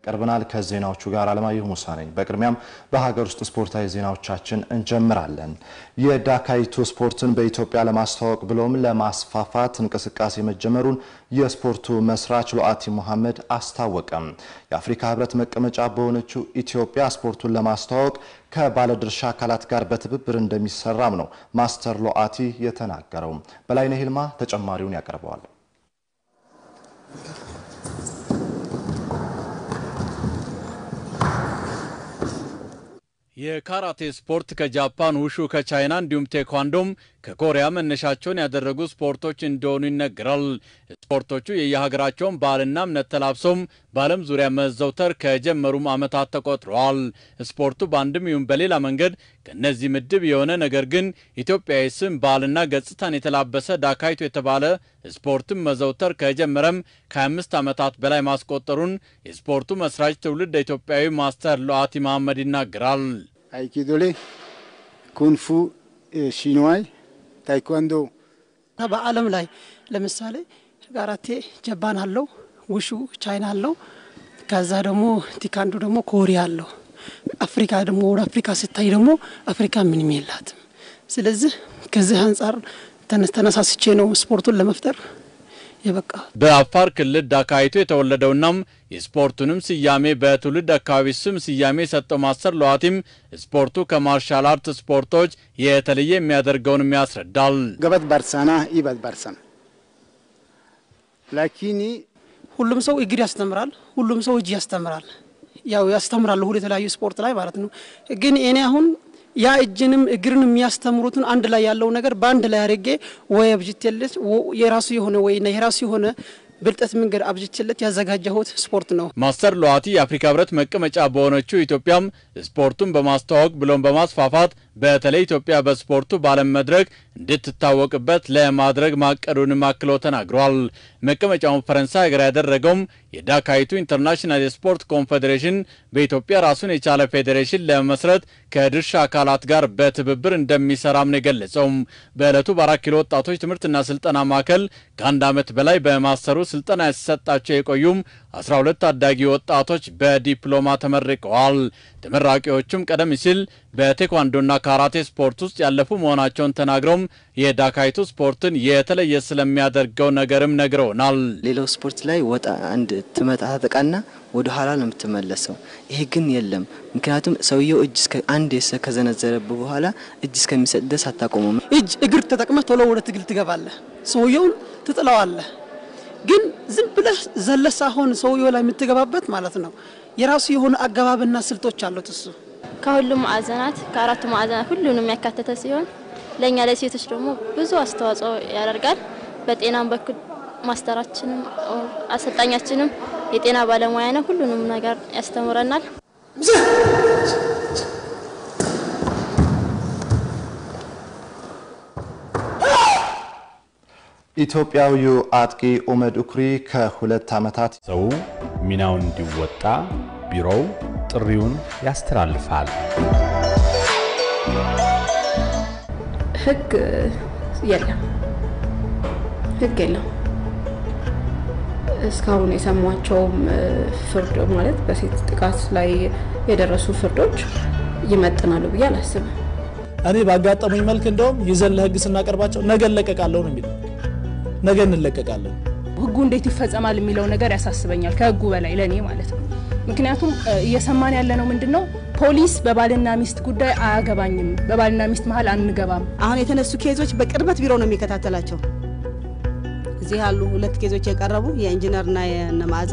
ቀርበናል። ከዜናዎቹ ጋር አለማየሁ ሙሳ ነኝ። በቅድሚያም በሀገር ውስጥ ስፖርታዊ ዜናዎቻችን እንጀምራለን። የዳካይቱ ስፖርትን በኢትዮጵያ ለማስተዋወቅ ብሎም ለማስፋፋት እንቅስቃሴ መጀመሩን የስፖርቱ መስራች ሉአቲ ሙሐመድ አስታወቀም። የአፍሪካ ህብረት መቀመጫ በሆነችው ኢትዮጵያ ስፖርቱን ለማስተዋወቅ ከባለድርሻ አካላት ጋር በትብብር እንደሚሰራም ነው ማስተር ሉአቲ የተናገረው። በላይነህ ይልማ ተጨማሪውን ያቀርበዋል። የካራቴ ስፖርት ከጃፓን፣ ውሹ ከቻይና እንዲሁም ቴኳንዶም ከኮሪያ መነሻቸውን ያደረጉ ስፖርቶች እንደሆኑ ይነገራል። ስፖርቶቹ የየሀገራቸውን ባህልና እምነት ተላብሰውም በዓለም ዙሪያ መዘውተር ከጀመሩም ዓመታት ተቆጥረዋል። ስፖርቱ በአንድም ይሁን በሌላ መንገድ ከእነዚህ ምድብ የሆነ ነገር ግን ኢትዮጵያዊ ስም ባህልና ገጽታን የተላበሰ ዳካይቱ የተባለ ስፖርትን መዘውተር ከጀመረም ከ25 ዓመታት በላይ ማስቆጠሩን የስፖርቱ መስራች ትውልድ ኢትዮጵያዊ ማስተር ሉአቲ መሐመድ ይናገራል። አይኪዶሌ፣ ኩንፉ፣ ሺንዋይ፣ ታይኳንዶ በዓለም ላይ ለምሳሌ ካራቴ ጃፓን አለው፣ ውሹ ቻይና አለው፣ ከዛ ደግሞ ቲካንዶ ደግሞ ኮሪያ አለው። አፍሪካ ደግሞ ወደ አፍሪካ ስታይ ደግሞ አፍሪካ ምንም የላትም። ስለዚህ ከዚህ አንጻር ተነሳስቼ ነው ስፖርቱን ለመፍጠር የበቃ። በአፋር ክልል ዳካይቱ የተወለደውናም የስፖርቱንም ስያሜ በትውልድ አካባቢ ስም ስያሜ የሰጠው ማስተር ሉአቲም ስፖርቱ ከማርሻል አርት ስፖርቶች የተለየ የሚያደርገውንም ያስረዳል። ገበት ባርሳና ኢበት ባርሰና ላኪኒ ሁሉም ሰው እግር ያስተምራል፣ ሁሉም ሰው እጅ ያስተምራል። ያው ያስተምራል ሁሉ የተለያዩ ስፖርት ላይ ማለት ነው። ግን እኔ አሁን ያ እጅንም እግርን የሚያስተምሩትን አንድ ላይ ያለው ነገር በአንድ ላይ አድርጌ ወይ አብጅቴለት የራሱ የሆነ ወይ የራሱ የሆነ ብልጠት መንገድ አብጅቼለት ያዘጋጀሁት ስፖርት ነው። ማስተር ሉአቲ የአፍሪካ ህብረት መቀመጫ በሆነችው ኢትዮጵያም ስፖርቱን በማስተዋወቅ ብሎም በማስፋፋት በተለይ ኢትዮጵያ በስፖርቱ በዓለም መድረክ እንድትታወቅበት ለማድረግ ማቀዱንም አክሎ ተናግሯል። መቀመጫውን ፈረንሳይ ሀገር ያደረገውም የዳካይቱ ኢንተርናሽናል የስፖርት ኮንፌዴሬሽን በኢትዮጵያ ራሱን የቻለ ፌዴሬሽን ለመመስረት ከድርሻ አካላት ጋር በትብብር እንደሚሰራም ነው የገለጸው። በዕለቱ በአራት ኪሎ ወጣቶች ትምህርትና ስልጠና ማዕከል ከአንድ ዓመት በላይ በማስተሩ ስልጠና ሲሰጣቸው የቆዩም 12 ታዳጊ ወጣቶች በዲፕሎማ ተመርቀዋል። ተመራቂዎቹም ቀደም ሲል በቴኳንዶና ካራቴ ስፖርት ውስጥ ያለፉ መሆናቸውን ተናግረውም የዳካይቱ ስፖርትን የተለየ ስለሚያደርገው ነገርም ነግረውናል። ሌላው ስፖርት ላይ ወጣ አንድ ትመጣ ተጠቃና ወደ ኋላ ነው የምትመለሰው። ይሄ ግን የለም። ምክንያቱም ሰውየው እጅ አንድ ከዘነዘረብ በኋላ እጅ እስከሚሰጥ ድረስ አታቆመም። እጅ እግር ተጠቅመህ ቶሎ ወደ ትግል ትገባለህ። ሰውየውን ትጥለዋለህ። ግን ዝም ብለህ ዘለህ ሳይሆን ሰውየው ላይ የምትገባበት ማለት ነው። የራሱ የሆነ አገባብና ስልቶች አሉት እሱ ከሁሉም ማዕዘናት ከአራቱ ማዕዘናት ሁሉንም ያካተተ ሲሆን ለእኛ ለሴቶች ደግሞ ብዙ አስተዋጽኦ ያደርጋል። በጤናም በኩል ማስተራችንም አሰልጣኛችንም የጤና ባለሙያ ነው። ሁሉንም ነገር ያስተምረናል። ኢትዮጵያዊው አጥቂ ኡመድ ኡኩሪ ከሁለት ዓመታት ሰው ሚናውን እንዲወጣ ቢሮው ጥሪውን ያስተላልፋል። ህግ የለም፣ ህግ የለም። እስካሁን የሰሟቸውም ፍርድ ማለት በሴት ጥቃት ላይ የደረሱ ፍርዶች ይመጥናሉ ብዬ አላስብም። እኔ ባጋጠሙኝ መልክ እንደውም ይዘን ለህግ ስናቀርባቸው ነገ እንለቀቃለሁ ነው የሚለው። ነገ እንለቀቃለን። ህጉ እንዴት ይፈጸማል የሚለው ነገር ያሳስበኛል፣ ከህጉ በላይ ለእኔ ማለት ነው። ምክንያቱም እየሰማን ያለ ነው ምንድን ነው ፖሊስ በባልና ሚስት ጉዳይ አያገባኝም፣ በባልና ሚስት መሀል አንገባም። አሁን የተነሱ ኬዞች በቅርበት ቢሮ ነው የሚከታተላቸው። እዚህ ያሉ ሁለት ኬዞች የቀረቡ የኢንጂነርና የነ መዓዛ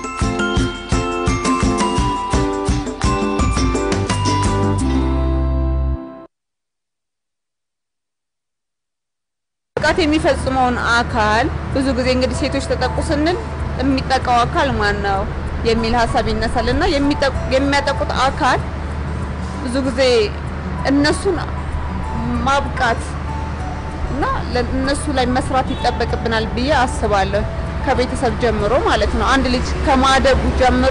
ጥቃት የሚፈጽመውን አካል ብዙ ጊዜ እንግዲህ ሴቶች ተጠቁ ስንል የሚጠቃው አካል ማን ነው የሚል ሀሳብ ይነሳል እና የሚያጠቁት አካል ብዙ ጊዜ እነሱን ማብቃት እና እነሱ ላይ መስራት ይጠበቅብናል ብዬ አስባለሁ። ከቤተሰብ ጀምሮ ማለት ነው። አንድ ልጅ ከማደጉ ጀምሮ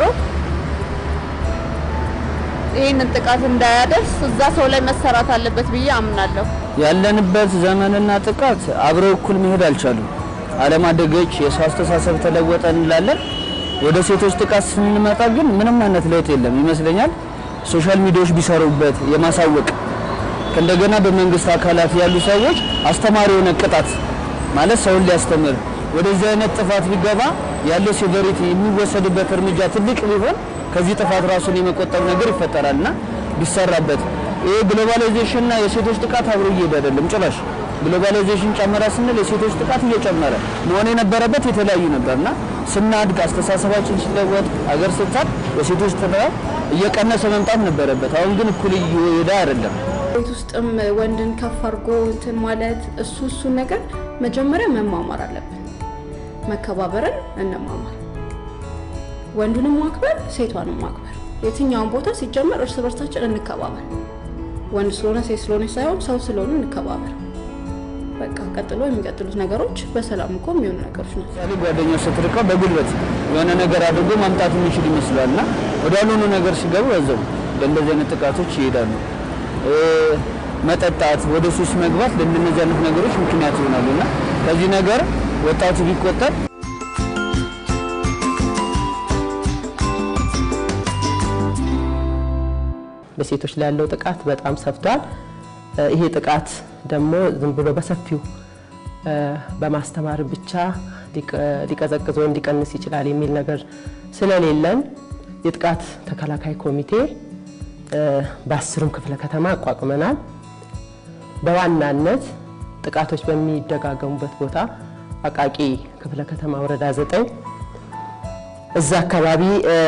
ይህንን ጥቃት እንዳያደርስ እዛ ሰው ላይ መሰራት አለበት ብዬ አምናለሁ። ያለንበት ዘመንና ጥቃት አብረው እኩል መሄድ አልቻሉም። ዓለም አደገች፣ የሰው አስተሳሰብ ተለወጠ እንላለን። ወደ ሴቶች ጥቃት ስንመጣ ግን ምንም አይነት ለውጥ የለም ይመስለኛል። ሶሻል ሚዲያዎች ቢሰሩበት የማሳወቅ እንደገና በመንግስት አካላት ያሉ ሰዎች አስተማሪ የሆነ ቅጣት ማለት ሰውን ሊያስተምር ወደዚህ አይነት ጥፋት ቢገባ ያለው ሴቨሪቲ የሚወሰድበት እርምጃ ትልቅ ቢሆን ከዚህ ጥፋት ራሱን የመቆጠብ ነገር ይፈጠራልና ቢሰራበት። ይሄ ግሎባላይዜሽን እና የሴቶች ጥቃት አብሮ እየሄደ አይደለም ጭራሽ። ግሎባላይዜሽን ጨመረ ስንል የሴቶች ጥቃት እየጨመረ መሆን የነበረበት የተለያዩ ነበርና ስናድግ አስተሳሰባችን ሲለወጥ አገር ስታድ የሴቶች ጥቃት እየቀነሰ መምጣት ነበረበት። አሁን ግን እኩል እየሄደ አይደለም። ቤት ውስጥም ወንድን ከፍ አድርጎ እንትን ማለት እሱ እሱን ነገር መጀመሪያ መማማር አለብን። መከባበርን እንማማር። ወንዱንም ማክበር፣ ሴቷንም ማክበር። የትኛውን ቦታ ሲጀመር እርስ በርሳችን እንከባበር። ወንድ ስለሆነ ሴት ስለሆነ ሳይሆን ሰው ስለሆነ እንከባበር። በቃ ቀጥሎ የሚቀጥሉት ነገሮች በሰላም እኮ የሚሆኑ ነገሮች ናቸው። ለምሳሌ ጓደኛው ስትርቀው በጉልበት የሆነ ነገር አድርጎ ማምጣት የሚችል ይመስላል እና ወደ ያልሆኑ ነገር ሲገቡ በዛው ለእንደዚህ አይነት ጥቃቶች ይሄዳሉ። መጠጣት፣ ወደ ሱስ መግባት ለእንደነዚህ አይነት ነገሮች ምክንያት ይሆናሉ እና ከዚህ ነገር ወጣቱ ቢቆጠብ በሴቶች ላይ ያለው ጥቃት በጣም ሰፍቷል። ይሄ ጥቃት ደግሞ ዝም ብሎ በሰፊው በማስተማር ብቻ ሊቀዘቅዝ ወይም ሊቀንስ ይችላል የሚል ነገር ስለሌለን የጥቃት ተከላካይ ኮሚቴ በአስሩም ክፍለ ከተማ አቋቁመናል። በዋናነት ጥቃቶች በሚደጋገሙበት ቦታ አቃቂ ክፍለ ከተማ ወረዳ ዘጠኝ እዛ አካባቢ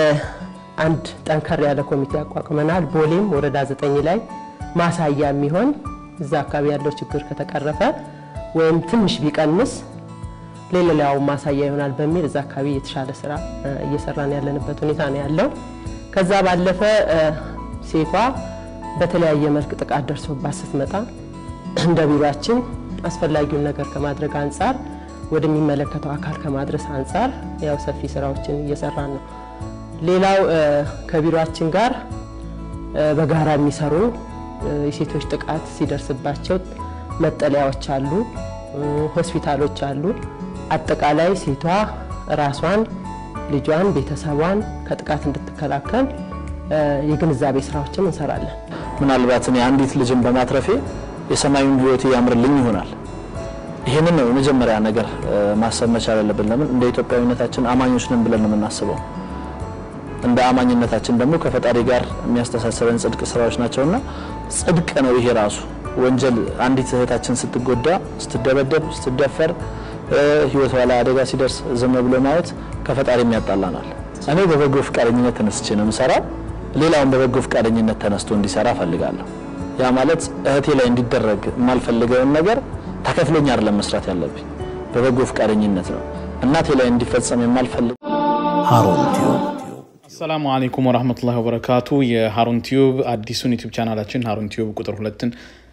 አንድ ጠንከር ያለ ኮሚቴ አቋቁመናል። ቦሌም ወረዳ ዘጠኝ ላይ ማሳያ የሚሆን እዛ አካባቢ ያለው ችግር ከተቀረፈ ወይም ትንሽ ቢቀንስ ለሌላው ማሳያ ይሆናል በሚል እዛ አካባቢ የተሻለ ስራ እየሰራን ያለንበት ሁኔታ ነው ያለው። ከዛ ባለፈ ሴቷ በተለያየ መልክ ጥቃት ደርሶባት ስትመጣ እንደ ቢሮችን አስፈላጊውን ነገር ከማድረግ አንጻር ወደሚመለከተው አካል ከማድረስ አንጻር ያው ሰፊ ስራዎችን እየሰራን ነው። ሌላው ከቢሮችን ጋር በጋራ የሚሰሩ የሴቶች ጥቃት ሲደርስባቸው መጠለያዎች አሉ፣ ሆስፒታሎች አሉ። አጠቃላይ ሴቷ ራሷን፣ ልጇን፣ ቤተሰቧን ከጥቃት እንድትከላከል የግንዛቤ ስራዎችን እንሰራለን። ምናልባት እኔ አንዲት ልጅን በማትረፌ የሰማዩን ህይወት ያምርልኝ ይሆናል። ይህንን ነው የመጀመሪያ ነገር ማሰብ መቻል ያለብን። ለምን እንደ ኢትዮጵያዊነታችን አማኞች ነን ብለን ነው የምናስበው። እንደ አማኝነታችን ደግሞ ከፈጣሪ ጋር የሚያስተሳሰበን ጽድቅ ስራዎች ናቸውና ጽድቅ ነው ይሄ ራሱ ወንጀል። አንዲት እህታችን ስትጎዳ፣ ስትደበደብ፣ ስትደፈር ህይወቷ ላይ አደጋ ሲደርስ ዝም ብሎ ማየት ከፈጣሪም ያጣላናል። እኔ በበጎ ፈቃደኝነት ተነስቼ ነው የምሰራው። ሌላውን በበጎ ፈቃደኝነት ተነስቶ እንዲሰራ ፈልጋለሁ። ያ ማለት እህቴ ላይ እንዲደረግ የማልፈልገውን ነገር ተከፍሎኝ አይደለም መስራት ያለብኝ፣ በበጎ ፈቃደኝነት ነው። እናቴ ላይ እንዲፈጸም የማልፈልግ ሃሩን ቲዩብ አሰላሙ አለይኩም ወራህመቱላሂ ወበረካቱ። የሃሩን ቲዩብ አዲሱን ዩቲዩብ ቻናላችን ሃሩን ቲዩብ ቁጥር ሁለትን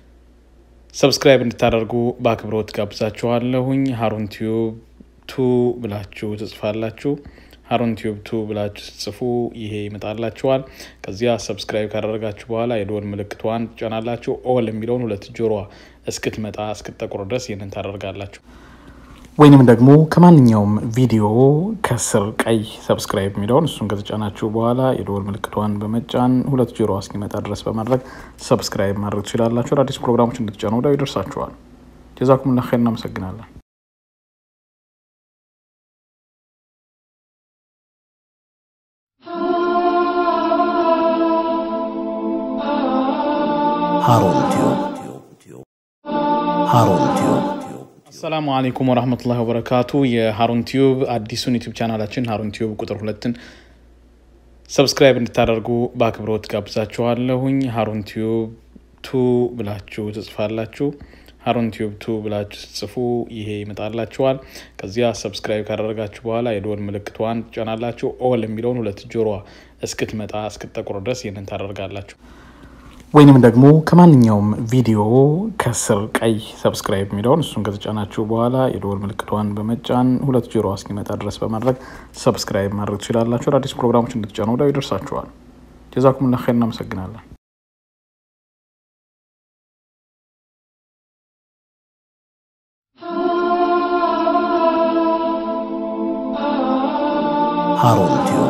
ሰብስክራይብ እንድታደርጉ በአክብሮት ጋብዛችኋለሁኝ። ሃሩን ቲዩብ ቱ ብላችሁ ትጽፋላችሁ። ሃሩን ቲዩብ ቱ ብላችሁ ስትጽፉ ይሄ ይመጣላችኋል። ከዚያ ሰብስክራይብ ካደረጋችሁ በኋላ የደወል ምልክቷን ትጫናላችሁ። ኦል የሚለውን ሁለት ጆሮዋ እስክትመጣ እስክትጠቁር ድረስ ይህንን ታደርጋላችሁ። ወይንም ደግሞ ከማንኛውም ቪዲዮ ከስር ቀይ ሰብስክራይብ የሚለውን እሱን ከተጫናችሁ በኋላ የደወል ምልክቷን በመጫን ሁለት ጆሮ እስኪመጣ ድረስ በማድረግ ሰብስክራይብ ማድረግ ትችላላችሁ። አዳዲስ ፕሮግራሞች እንድትጫኑ ወዲያው ይደርሳችኋል። ጀዛኩሙላህ ኸይር። እናመሰግናለን። ሃሩን ቲዩብ ሃሩን ቲዩብ አሰላሙ አለይኩም ወራህመቱላሂ ወበረካቱ። የሃሩን ቲዩብ አዲሱን ዩቲዩብ ቻናላችን ሃሩን ቲዩብ ቁጥር ሁለትን ሰብስክራይብ እንድታደርጉ በአክብሮት ጋብዛችኋለሁኝ። ሃሩን ቲዩብ ቱ ብላችሁ ትጽፋላችሁ። ሃሩን ቲዩብ ቱ ብላችሁ ስትጽፉ ይሄ ይመጣላችኋል። ከዚያ ሰብስክራይብ ካደረጋችሁ በኋላ የደወል ምልክቷን ትጫናላችሁ። ኦል የሚለውን ሁለት ጆሮዋ እስክትመጣ እስክትጠቁር ድረስ ይህንን ታደርጋላችሁ። ወይንም ደግሞ ከማንኛውም ቪዲዮ ከስር ቀይ ሰብስክራይብ የሚለውን እሱን ከተጫናችሁ በኋላ የደወል ምልክቷን በመጫን ሁለት ጆሮ እስኪመጣ ድረስ በማድረግ ሰብስክራይብ ማድረግ ትችላላችሁ። አዳዲስ ፕሮግራሞች እንድትጫኑ ወዲያው ይደርሳችኋል። ጀዛኩሙላህ ኸይር። እናመሰግናለን። ሃሩን ቲዩብ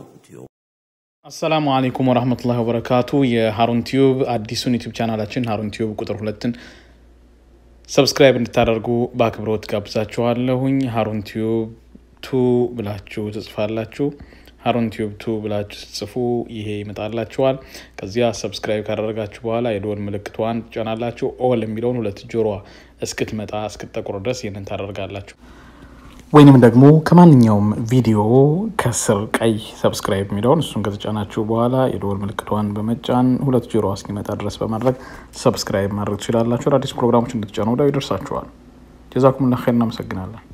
አሰላሙ አለይኩም ወራህመቱላሂ ወበረካቱ። የሃሩን ቲዩብ አዲሱን ዩቲዩብ ቻናላችን ሃሩን ቲዩብ ቁጥር ሁለትን ሰብስክራይብ እንድታደርጉ በአክብሮት ጋብዛችኋለሁኝ። ሃሩን ቲዩብ ቱ ብላችሁ ትጽፋላችሁ። ሃሩን ቲዩብ ቱ ብላችሁ ስትጽፉ ይሄ ይመጣላችኋል። ከዚያ ሰብስክራይብ ካደረጋችሁ በኋላ የደወል ምልክቷን ትጫናላችሁ። ኦል የሚለውን ሁለት ጆሮዋ እስክትመጣ እስክትጠቁር ድረስ ይህንን ታደርጋላችሁ። ወይንም ደግሞ ከማንኛውም ቪዲዮ ከስር ቀይ ሰብስክራይብ የሚለውን እሱን ከተጫናችሁ በኋላ የደወል ምልክቷን በመጫን ሁለት ጆሮ እስኪመጣ ድረስ በማድረግ ሰብስክራይብ ማድረግ ትችላላችሁ። አዳዲስ ፕሮግራሞች እንድትጫኑ ወዲያው ይደርሳችኋል። ጀዛኩሙላህ ኸይር። እናመሰግናለን።